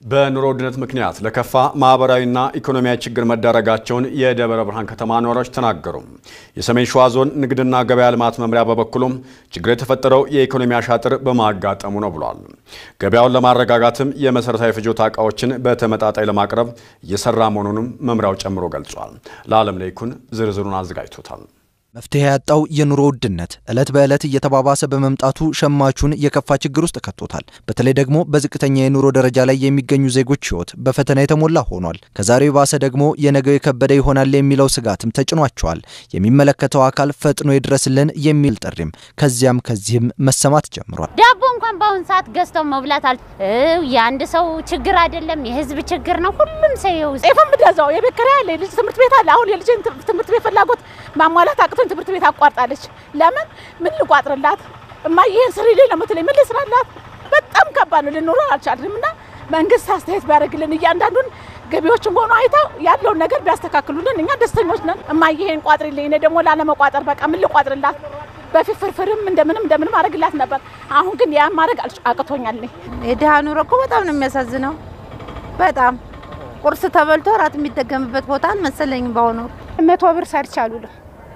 በኑሮ ውድነት ምክንያት ለከፋ ማህበራዊና ኢኮኖሚያዊ ችግር መዳረጋቸውን የደብረ ብርሃን ከተማ ነዋሪዎች ተናገሩ። የሰሜን ሸዋ ዞን ንግድና ገበያ ልማት መምሪያ በበኩሉም ችግር የተፈጠረው የኢኮኖሚ አሻጥር በማጋጠሙ ነው ብሏል። ገበያውን ለማረጋጋትም የመሠረታዊ ፍጆታ ዕቃዎችን በተመጣጣኝ ለማቅረብ እየሰራ መሆኑንም መምሪያው ጨምሮ ገልጿል። ለዓለም ላይኩን ዝርዝሩን አዘጋጅቶታል። መፍትሄ ያጣው የኑሮ ውድነት ዕለት በዕለት እየተባባሰ በመምጣቱ ሸማቹን የከፋ ችግር ውስጥ ከቶታል። በተለይ ደግሞ በዝቅተኛ የኑሮ ደረጃ ላይ የሚገኙ ዜጎች ሕይወት በፈተና የተሞላ ሆኗል። ከዛሬው የባሰ ደግሞ የነገው የከበደ ይሆናል የሚለው ስጋትም ተጭኗቸዋል። የሚመለከተው አካል ፈጥኖ ይድረስልን የሚል ጥሪም ከዚያም ከዚህም መሰማት ጀምሯል። ዳቦ እንኳን በአሁን ሰዓት ገዝተው መብላት አል የአንድ ሰው ችግር አይደለም፣ የህዝብ ችግር ነው። ሁሉም ሰው ጤፍም ብገዛው የቤት ኪራይ አለ፣ የልጅ ትምህርት ቤት አለ። አሁን የልጅን ትምህርት ቤት ፍላጎት ማሟላት አቅቶኝ ትምህርት ቤት አቋርጣለች። ለምን ምን ልቋጥርላት? እማ ይሄን ስሪልኝ ነው የምትለኝ። ምን ልስራላት? በጣም ከባድ ነው። ልንኖር አልቻልንም። እና መንግስት አስተያየት ቢያደርግልን እያንዳንዱን ገቢዎችን ሆኖ አይተው ያለውን ነገር ቢያስተካክሉልን እኛ ደስተኞች ነን። እማ ይሄን ቋጥሪልኝ፣ እኔ ደግሞ ላለመቋጠር በቃ ምን ልቋጥርላት? በፊት ፍርፍርም እንደምንም እንደምንም አደርግላት ነበር። አሁን ግን ያን ማድረግ አቅቶኛል። የድሃ ኑሮ እኮ በጣም ነው የሚያሳዝነው። በጣም ቁርስ ተበልቶ እራት የሚደገምበት ቦታ መሰለኝ። በአሁኑ መቶ ብር ሰርቻለሁ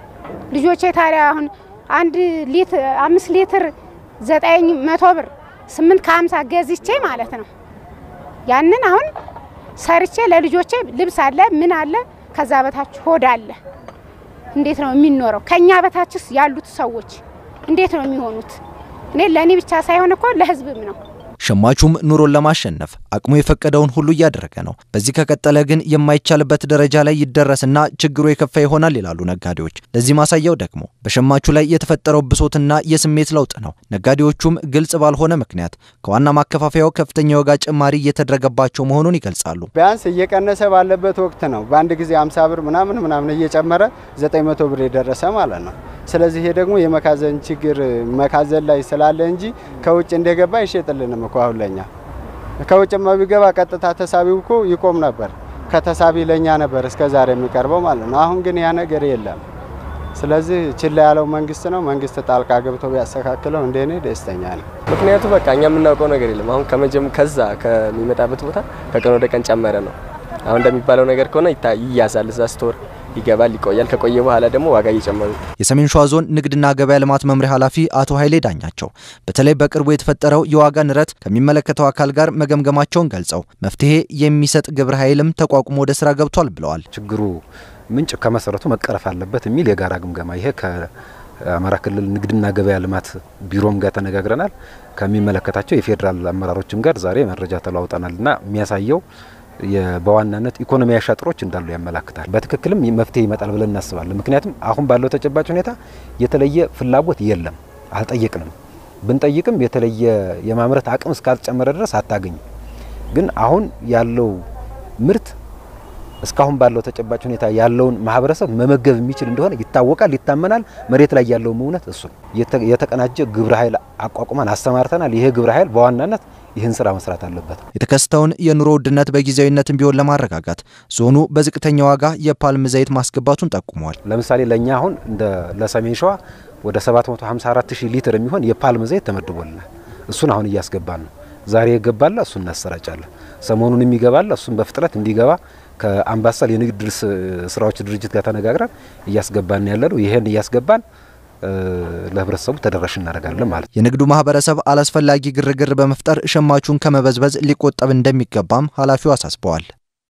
ልጆቼ ታዲያ አሁን አንድ ሊትር አምስት ሊትር ዘጠኝ መቶ ብር ስምንት ከሀምሳ ገዝቼ ማለት ነው። ያንን አሁን ሰርቼ ለልጆቼ ልብስ አለ ምን አለ፣ ከዛ በታች ሆድ አለ። እንዴት ነው የሚኖረው? ከኛ በታችስ ያሉት ሰዎች እንዴት ነው የሚሆኑት? እኔ ለእኔ ብቻ ሳይሆን እኮ ለህዝብም ነው። ሸማቹም ኑሮን ለማሸነፍ አቅሙ የፈቀደውን ሁሉ እያደረገ ነው። በዚህ ከቀጠለ ግን የማይቻልበት ደረጃ ላይ ይደረስና ችግሩ የከፋ ይሆናል ይላሉ ነጋዴዎች። ለዚህ ማሳያው ደግሞ በሸማቹ ላይ የተፈጠረው ብሶትና የስሜት ለውጥ ነው። ነጋዴዎቹም ግልጽ ባልሆነ ምክንያት ከዋና ማከፋፈያው ከፍተኛ የዋጋ ጭማሪ እየተደረገባቸው መሆኑን ይገልጻሉ። ቢያንስ እየቀነሰ ባለበት ወቅት ነው በአንድ ጊዜ 50 ብር ምናምን ምናምን እየጨመረ 900 ብር የደረሰ ማለት ነው። ስለዚህ ይሄ ደግሞ የመካዘን ችግር መካዘን ላይ ስላለ እንጂ ከውጭ እንደገባ አይሸጥልንም እኮ አሁን ለኛ ከውጭማ ቢገባ ቀጥታ ተሳቢው እኮ ይቆም ነበር። ከተሳቢ ለኛ ነበር እስከ ዛሬ የሚቀርበው ማለት ነው። አሁን ግን ያ ነገር የለም። ስለዚህ ችላ ያለው መንግስት ነው። መንግስት ጣልቃ ገብቶ ቢያስተካክለው እንደኔ ደስተኛ ነኝ። ምክንያቱ በቃ እኛ የምናውቀው ነገር የለም። አሁን ከመጀም ከዛ ከሚመጣበት ቦታ ከቀን ወደ ቀን ጨመረ ነው። አሁን እንደሚባለው ነገር ከሆነ ይያዛል እዛ ስቶር ይገባል፣ ይቆያል። ከቆየ በኋላ ደግሞ ዋጋ እየጨመሩ የሰሜን ሸዋ ዞን ንግድና ገበያ ልማት መምሪያ ኃላፊ አቶ ኃይሌ ዳኛቸው በተለይ በቅርቡ የተፈጠረው የዋጋ ንረት ከሚመለከተው አካል ጋር መገምገማቸውን ገልጸው መፍትሄ የሚሰጥ ግብረ ኃይልም ተቋቁሞ ወደ ስራ ገብቷል ብለዋል። ችግሩ ምንጭ ከመሰረቱ መቀረፍ አለበት የሚል የጋራ ግምገማ ይሄ ከአማራ ክልል ንግድና ገበያ ልማት ቢሮም ጋር ተነጋግረናል። ከሚመለከታቸው የፌዴራል አመራሮችም ጋር ዛሬ መረጃ ተለዋውጠናል እና የሚያሳየው በዋናነት ኢኮኖሚ አሻጥሮች እንዳሉ ያመላክታል። በትክክልም መፍትሄ ይመጣል ብለን እናስባለን። ምክንያቱም አሁን ባለው ተጨባጭ ሁኔታ የተለየ ፍላጎት የለም፣ አልጠየቅንም። ብንጠይቅም የተለየ የማምረት አቅም እስካልጨመረ ድረስ አታገኝም። ግን አሁን ያለው ምርት እስካሁን ባለው ተጨባጭ ሁኔታ ያለውን ማህበረሰብ መመገብ የሚችል እንደሆነ ይታወቃል፣ ይታመናል። መሬት ላይ ያለውም እውነት እሱ ነው። የተቀናጀ ግብረ ኃይል አቋቁመን አሰማርተናል። ይሄ ግብረ ኃይል በዋናነት ይህን ስራ መስራት አለበት። የተከሰተውን የኑሮ ውድነት በጊዜያዊነትም ቢሆን ለማረጋጋት ዞኑ በዝቅተኛ ዋጋ የፓልም ዘይት ማስገባቱን ጠቁመዋል። ለምሳሌ ለእኛ አሁን እንደ ለሰሜን ሸዋ ወደ 754 ሺህ ሊትር የሚሆን የፓልም ዘይት ተመድቦልናል። እሱን አሁን እያስገባን ነው። ዛሬ የገባለ እሱን እናሰራጫለን። ሰሞኑን የሚገባለ እሱን በፍጥነት እንዲገባ ከአምባሰል የንግድ ስራዎች ድርጅት ጋር ተነጋግረን እያስገባን ያለ ነው። ይህን እያስገባን ለህብረተሰቡ ተደራሽ እናደርጋለን ማለት ነው። የንግዱ ማህበረሰብ አላስፈላጊ ግርግር በመፍጠር ሸማቹን ከመበዝበዝ ሊቆጠብ እንደሚገባም ኃላፊው አሳስበዋል።